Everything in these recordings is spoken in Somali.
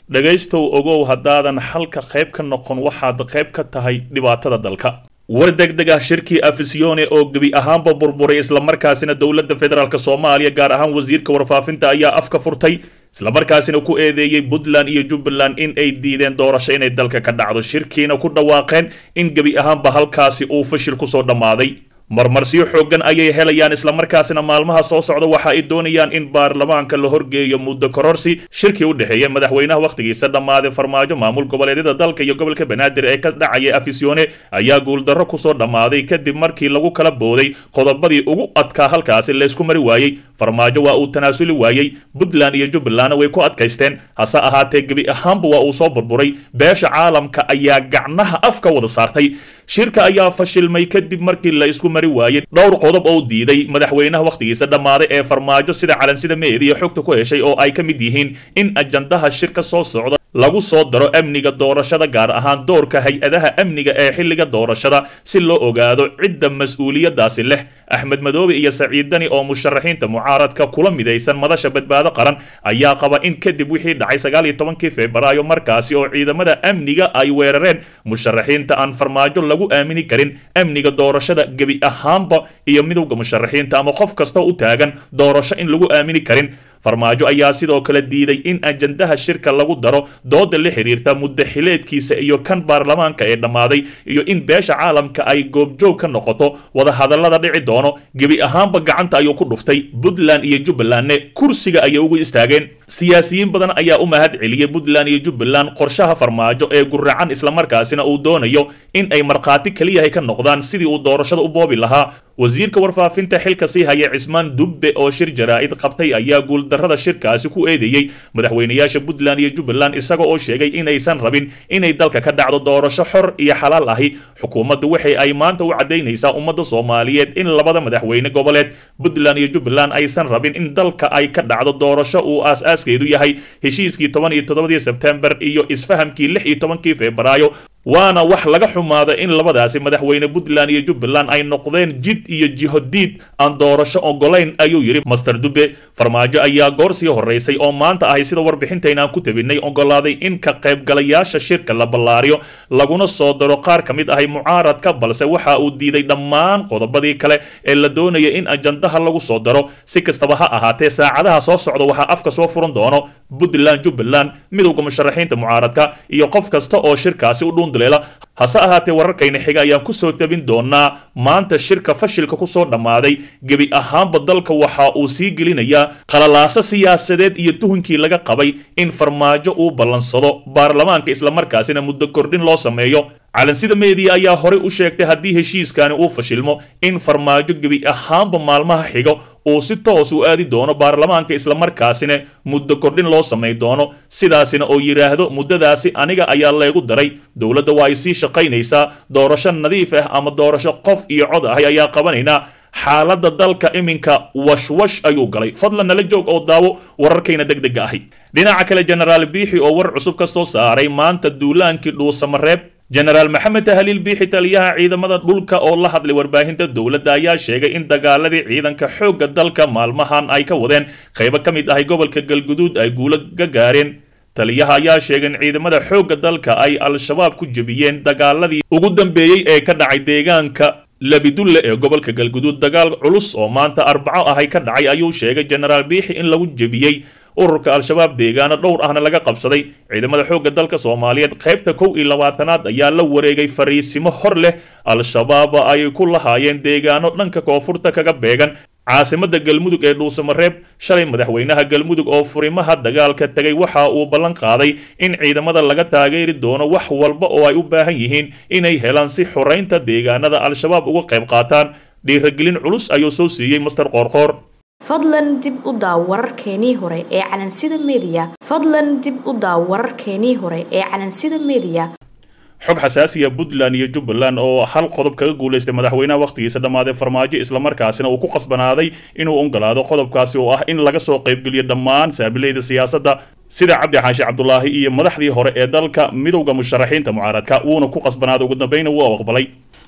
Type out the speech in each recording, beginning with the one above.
dhegaystow ogow haddaadan xalka qayb ka noqon waxaad qayb ka tahay dhibaatada dalka war degdeg ah shirkii afisyoone oo gebi ahaanba burburay islamarkaasina dowladda federaalk soomaaliya gaar ahaan wasiirka warfaafinta ayaa afka furtay islamarkaasina ku eedeeyey puntland iyo jubbaland in ay diideen doorasho inay dalka ka dhacdo shirkiina ku dhawaaqeen in gebi ahaanba halkaasi uu fashil kusoo dhammaaday marmarsiyo xooggan ayay helayaan islamarkaasina maalmaha soo socda waxa ay doonayaan in baarlamaanka la horgeeyo muddo kororsi shirkii u dhexeeya madaxweynaha wakhtigiisa dhammaaday farmaajo maamul goboleedyada dalka iyo gobolka banaadir ee ka dhacaya afisyoone ayaa guuldarro kusoo dhammaaday kadib markii lagu kala booday qodobadii ugu adkaa halkaasi laysku mari waayey farmaajo waa uu tanaasuli waayey puntland iyo jubbalandna way ku adkaysteen hase ahaatee gebi ahaanba waa uu soo burburay beesha caalamka ayaa gacnaha afka wada saartay shirka ayaa fashilmay kadib markii la isku mari waayey dhowr qodob oo diiday madaxweynaha wakhtigiisa dhammaaday ee farmaajo sida calansida meediya xogta ku heshay oo ay ka mid yihiin in ajandaha shirka soo socda lagu soo daro amniga doorashada gaar ahaan doorka hay-adaha amniga ee xilliga doorashada si loo ogaado cidda mas-uuliyadaasi leh axmed madoobe iyo saciid dani oo musharaxiinta mucaaradka kula midaysan madasha badbaado qaran ayaa qaba in kadib wixii dhacay sagaal iyo tobankii februaayo markaasi oo ciidamada amniga ay weerareen musharaxiinta aan farmaajo lagu aamini karin amniga doorashada gebi ahaanba iyo midowda musharaxiinta ama qof kasta u taagan doorasho in lagu aamini karin farmaajo ayaa sidoo kale diiday in ajandaha shirka lagu daro dooda la xiriirta muddo xileedkiisa iyo kan baarlamaanka ee dhammaaday iyo in beesha caalamka ay goobjoog ka noqoto wadahadallada dhici doono gebi ahaanba gacanta ayuu ku dhuftay puntland iyo jubbalandne kursiga ayay ugu istaageen siyaasiyiin badan ayaa u mahad celiyey puntland iyo jubbaland qorshaha farmaajo ee guracan islamarkaasina uu doonayo in ay markhaati keliyahay ka noqdaan sidii uu doorashada u boobi lahaa wasiirka warfaafinta xilka sii haya cismaan dubbe oo shir jaraa'id qabtay ayaa guuldarrada shirkaasi ku eedeeyey madaxweynayaasha puntland iyo jubbaland isaga oo sheegay inaysan rabin inay dalka ka dhacdo doorasho xor iyo xalaal ahi xukuumaddu waxay ay maanta u caddaynaysaa ummadda soomaaliyeed in labada madaxweyne goboleed puntland iyo jubbaland aysan rabin in dalka ay ka dhacdo doorasho uu aas-aaskeedu yahay heshiiskii toban iyo toddobadii sebtembar iyo isfahamkii lix iyo tobankii febraayo waana wax laga xumaada in labadaasi madaxweyne puntland iyo jubbaland ay noqdeen jid iyo jihodiid aan doorasho ogolayn ayuu yidhi master dube farmaajo ayaa goor sii horeysay oo maanta ahay sida warbixintayna aan ku tabinay ogolaaday in ka qaybgalayaasha shirka la ballaariyo laguna soo daro qaar ka mid ahay mucaaradka balse waxa uu diiday dhammaan qodobadii kale ee la doonaya in ajandaha lagu soo daro si kastaba ha ahaatee saacadaha soo socda waxaa afka soo furan doono puntland jubbaland midowda musharaxiinta mucaaradka iyo qof kasta oo shirkaasi u dhuun hase ahaatee wararkayna xiga ayaan kusoo tabin doonaa maanta shirka fashilka kusoo dhammaaday gebi ahaanba dalka waxa uu sii gelinayaa qalalaaso siyaasadeed iyo tuhunkii laga qabay in farmaajo uu ballansado baarlamaanka islamarkaasina muddo kordhin loo sameeyo calansida meediya ayaa horey u sheegtay haddii heshiiskani uu fashilmo in farmaajo gebi ahaanba maalmaha xigo uu si toos u aadi doono baarlamaanka islamarkaasina muddo kordhin loo samay doono sidaasina oo yidhaahdo muddadaasi aniga ayaa leegu daray dowladda waa ay sii shaqaynaysaa doorasho nadiif ah ama doorasho qof iyo cod ahay ayaa qabanaynaa xaaladda dalka iminka washwash ayuu galay fadlan nala joog oo daawo wararkayna deg dega ahi dhinaca kale jenaraal biixi oo war cusub ka soo saaray maanta duulaankii dhuusamareeb jenaraal maxamed tahliil biixi taliyaha ciidamada dhulka oo la hadlay warbaahinta dowladda ayaa sheegay in dagaaladii ciidanka xoogga dalka maalmahan ay ka wadeen qaybo ka mid ahay gobolka galguduud ay guulo ka gaareen taliyaha ayaa sheegay in ciidamada xoogga dalka ay al-shabaab ku jebiyeen dagaaladii ugu dambeeyey ee ka dhacay deegaanka labidulle ee gobolka galguduud dagaal culus oo maanta arbaco ahay ka dhacay ayuu sheegay jenaraal biixi in lagu jebiyey ururka al-shabaab deegaano dhowr ahna laga qabsaday ciidamada xoogga dalka soomaaliyeed qaybta kow iyo labaatanaad ayaa la wareegay fariisimo hor leh al-shabaab ay ku lahaayeen deegaano dhanka koonfurta kaga beegan caasimada galmudug ee dhuusamareeb shalay madaxweynaha galmudug oo furimaha dagaalka tegay waxa uu ballan qaaday in ciidamada laga taageeri doono wax walba oo ay u baahan yihiin inay helaan si xoraynta deegaanada al-shabaab uga qayb qaataan dhiiragelin culus ayuu soo siiyey master qoorqoor fadlan dib u daaw wararkeenii hore ee calansida meediya fadlan dib u daaw wararkeenii hore ee calansida meediya xog xasaasiya puntland iyo jubbaland oo hal qodob kaga guulaystay madaxweynaha wakhtigiisa dhammaaday farmaajo islamarkaasina uu ku qasbanaaday inuu ogolaado qodobkaasi oo ah in laga soo qaybgeliyo dhammaan saabilayda siyaasadda sida cabdi xaashi cabdulaahi iyo madaxdii hore ee dalka midowda musharaxiinta mucaaradka wuuna ku qasbanaaday ugu dambayna wuu aqbalay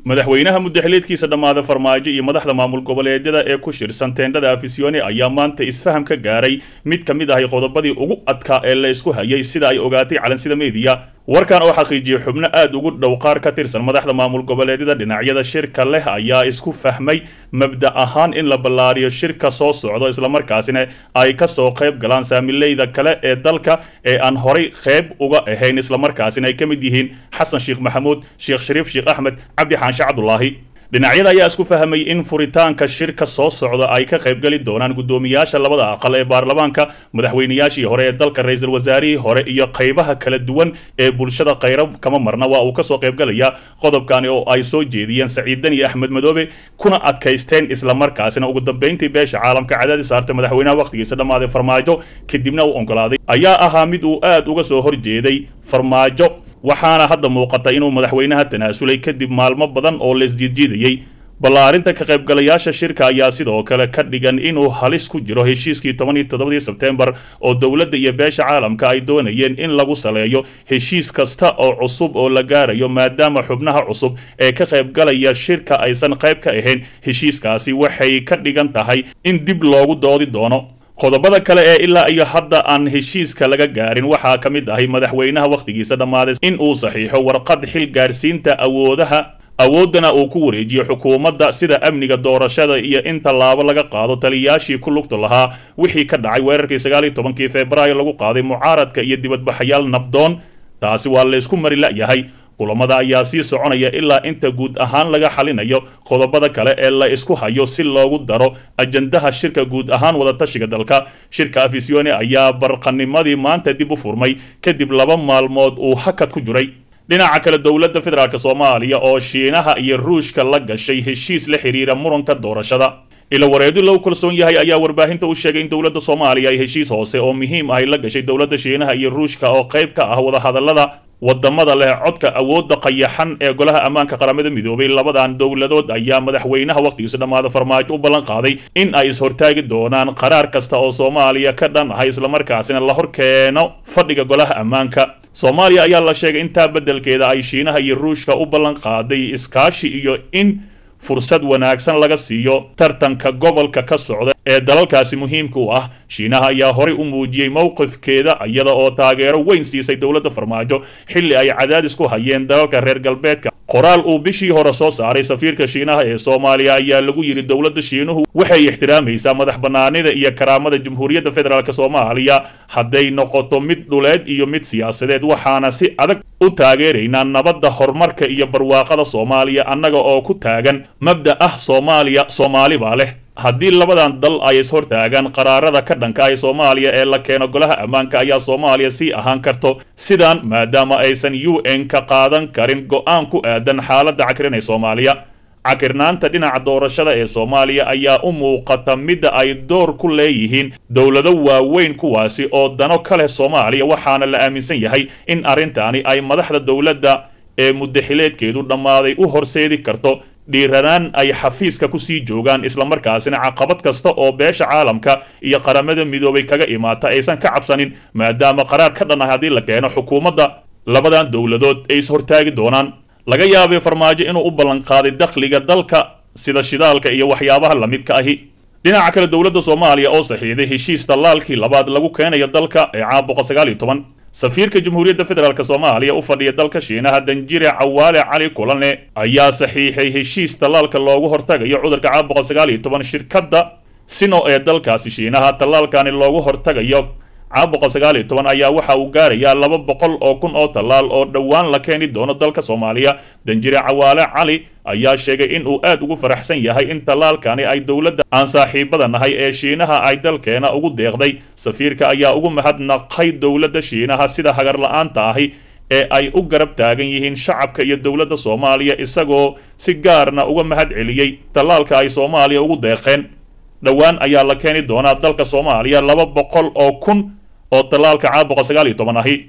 madaxweynaha muddaxileedkiisa dhammaada farmaajo iyo madaxda maamul goboleedyada ee ku shirsan teendhada afisione ayaa maanta isfaham ka gaaray mid ka mid ahay qodobadii ugu adkaa ee la isku hayay sida ay ogaatay calansida meediya warkan oo xaqiijiyey xubno aad ugu dhow qaar ka tirsan madaxda maamul goboleedyada dhinacyada shirka leh ayaa isku fahmay mabda ahaan in la ballaariyo shirka soo socdo islamarkaasina ay kasoo qayb galaan saamileyda kale ee dalka ee aan horay qayb uga ahayn islamarkaasina ay ka mid yihiin xasan sheekh maxamuud sheekh shariif sheekh axmed cabdi xaanshe cabdulaahi dhinacyada ayaa isku fahmay in furitaanka shirka soo socda ay ka qaybgeli doonaan guddoomiyaasha labada aqal ee baarlamaanka madaxweynayaashii hore ee dalka ra-iisul wasaarihii hore iyo qaybaha kala duwan ee bulshada khayra kama marna waa uu kasoo qaybgalayaa qodobkani oo ay soo jeediyeen saciidan iyo axmed madoobe kuna adkaysteen islamarkaasina ugu dambeyntii beesha caalamka cadaadis saarta madaxweynaha wakhtigiisa dhammaaday farmaajo kadibna uu oggolaaday ayaa ahaa mid uu aad uga soo horjeeday farmaajo waxaana hadda muuqata inuu madaxweynaha tanaasulay kadib maalmo badan oo laisjiidjiidayey ballaarinta ka qaybgalayaasha shirka ayaa sidoo kale ka dhigan inuu halis ku jiro heshiiskii toban iyo toddobadii sebteembar oo dowladda iyo beesha caalamka ay doonayeen in lagu saleeyo heshiis kasta oo cusub oo la gaarayo maadaama xubnaha cusub ee ka qaybgalaya shirka aysan qayb ka ahayn heshiiskaasi waxay ka dhigan tahay in dib loogu doodi doono qodobada kale ee ilaa iyo hadda aan heshiiska laga gaarin waxaa ka mid ahay madaxweynaha wakhtigiisa dhammaaday in uu saxiixo warqad xil gaarsiinta awoodaha awooddana uu ku wareejiyo xukuumadda sida amniga doorashada iyo in tallaabo laga qaado taliyayaashii ku lugta lahaa wixii ka dhacay weerarkii sagaal iyo tobankii febraayo lagu qaaday mucaaradka iyo dibadbaxayaal nabdoon taasi waa laysku mari la'yahay kulamada ayaa sii soconaya ilaa inta guud ahaan laga xalinayo qodobada kale ee la isku hayo si loogu daro ajandaha shirka guud ahaan wadatashiga dalka shirka afisione ayaa barqanimadii maanta dib u furmay kadib laba maalmood uu hakad ku jiray dhinaca kale dowladda federaalk soomaaliya oo shiinaha iyo ruushka la gashay heshiis la xiriira muranka doorashada ila wareedi lagu kalsoon yahay ayaa warbaahinta u sheegay in dowladda soomaaliya ay heshiis hoose oo muhiim ahy la gashay dowladda shiinaha iyo ruushka oo qayb ka ah wadahadallada wadamada leh codka awoodda qayaxan ee golaha ammaanka qaramada midoobay labadan dowladood ayaa madaxweynaha wakhtigiisa dhammaada farmaajo u ballan qaaday in ay ishortaagi doonaan qaraar kasta oo soomaaliya ka dhan ahay islamarkaasina la hor keeno fadhiga golaha ammaanka soomaaliya ayaa la sheegay intaa beddelkeeda ay shiinaha iyo ruushka u ballan qaaday iskaashi iyo in fursad wanaagsan laga siiyo tartanka gobolka ka socda ee dalalkaasi muhiimka u ah shiinaha ayaa horay u muujiyey mowqifkeeda iyada oo taageero weyn siisay dowladda farmaajo xilli ay cadaadis ku hayeen dalalka reer galbeedka qoraal uu bishii hore soo saaray safiirka shiinaha ee soomaaliya ayaa lagu yidhi dowladda shiinuhu waxay ixtiraamaysaa madax bannaanida iyo karaamada jamhuuriyadda federaalk soomaaliya hadday noqoto mid dhuleed iyo mid siyaasadeed waxaana si adag u taageeraynaa nabadda horumarka iyo barwaaqada soomaaliya annaga oo ku taagan mabda ah soomaaliya soomaali baa leh haddii labadan dal ay ishortaagaan qaraarada ka dhanka ah soomaaliya ee la keeno golaha ammaanka ayaa soomaaliya sii ahaan karto sidaan maadaama aysan u n ka qaadan karin go-aan ku aadan xaaladda cakirin ee soomaaliya cakirnaanta dhinaca doorashada ee soomaaliya ayaa u muuqata midda ay door ku leeyihiin dowlado waaweyn kuwaasi oo dano ka leh soomaaliya waxaana la aaminsan yahay in arrintaani ay madaxda dowladda ee muddaxileedkeedu dhammaaday u horseedi karto dhiiranaan ay xafiiska kusii joogaan islamarkaasina caqabad kasta oo beesha caalamka iyo qaramada midoobay kaga imaata aysan ka cabsanin maadaama qaraar ka dhan ah haddii la keeno xukuumadda labadan dowladood ay ishortaagi doonaan laga yaabay farmaajo inuu u ballanqaaday dakhliga dalka sida shidaalka iyo waxyaabaha lamidka ahi dhinaca kale dowladda soomaaliya oo saxiiday heshiis dallaalkii labaad lagu keenayo dalka ee caam boqol sagaal iyo toban safiirka jamhuuriyadda federaalk soomaaliya u fadhiya dalka shiinaha danjire cawaale cali kulane ayaa saxiixay heshiis tallaalka loogu hortagayo cudurka caam boqol sagaal iyo toban shirkadda sino ee dalkaasi shiinaha tallaalkani loogu hortagayo caam boqol sagaal iyo toban ayaa waxa uu gaarayaa laba boqol oo kun oo tallaal oo dhowaan la keeni doono dalka soomaaliya danjire cawaale cali ayaa sheegay in uu aad ugu faraxsan yahay in tallaalkani ay dowladda aan saaxiibada nahay ee shiinaha ay dalkeena ugu deeqday safiirka ayaa ugu mahadnaqay dowladda shiinaha sida hagar la-aanta ahi ee ay u garab taagan yihiin shacabka iyo dowladda soomaaliya isagoo si gaarna uga mahad celiyey tallaalka ay soomaaliya ugu deeqeen dhowaan ayaa la keeni doonaa dalka soomaaliya laba boqol oo kun oo tallaalka caam boqol sagaal iyo toban ahi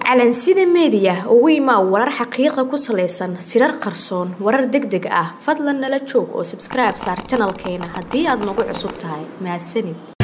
calansida meediya ugu imaa warar xaqiiqa ku salaysan sirar qarsoon warar deg deg ah fadlan nala joog oo sabskribe saar janalkeena haddii aad nagu cusub tahay mahadsanid